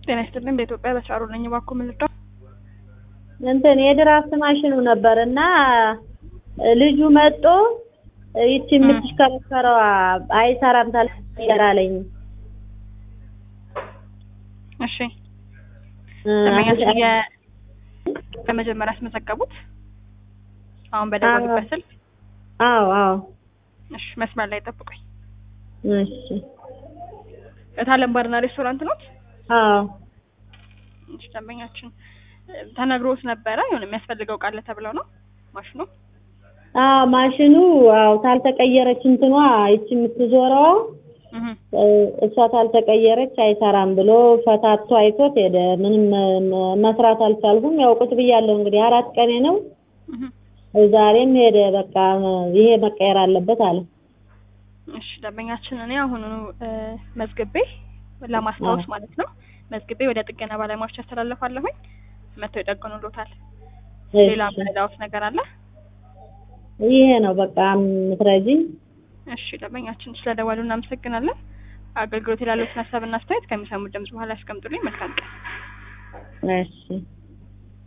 ጤና ይስጥልኝ። በኢትዮጵያ በስራሩ ነኝ። እባክዎ ምን ልርዳው? እንትን የድራፍት ማሽኑ ነበር እና ልጁ መጦ ይቺ የምትሽከረከረዋ አይሰራም ታልቀየር አለኝ። እሺ ደንበኛችን የ- በመጀመሪያ ያስመዘገቡት አሁን በደወሉበት ስልክ? አዎ አዎ እሺ መስመር ላይ ጠብቁኝ። እሺ እታለም ባርና ሬስቶራንት ነው? አዎ እሺ ደንበኛችን ተነግሮት ነበረ የሆነ የሚያስፈልገው ቃለ ተብለው ነው ማሽኑ? አዎ ማሽኑ አዎ ታልተቀየረች እንትኗ ይቺ የምትዞረዋ እህ እሷ ታልተቀየረች አይሰራም ብሎ ፈታቶ አይቶት ሄደ። ምንም መ- መስራት አልቻልኩም። ያው ቁጭ ብያለሁ እንግዲህ አራት ቀኔ ነው። እህ ዛሬም ሄደ። በቃ ይሄ መቀየር አለበት አለ። እሺ ደንበኛችን እኔ አሁኑኑ እ፣ መዝግቤ ለማስታወስ ማለት ነው መዝግቤ ወደ ጥገና ባለሙያዎች ያስተላልፋለሁኝ። መጥተው ይጠግኑሎታል። ሌላ እሺ ምንዳውት ነገር አለ? ይሄ ነው በቃ የምትረጂኝ። እሺ ደንበኛችን ስለደወሉ እናመሰግናለን። አገልግሎት ላሉትን ሀሳብና አስተያየት ከሚሰሙት ድምጽ በኋላ ያስቀምጡልኝ። መልካም ቀን። እሺ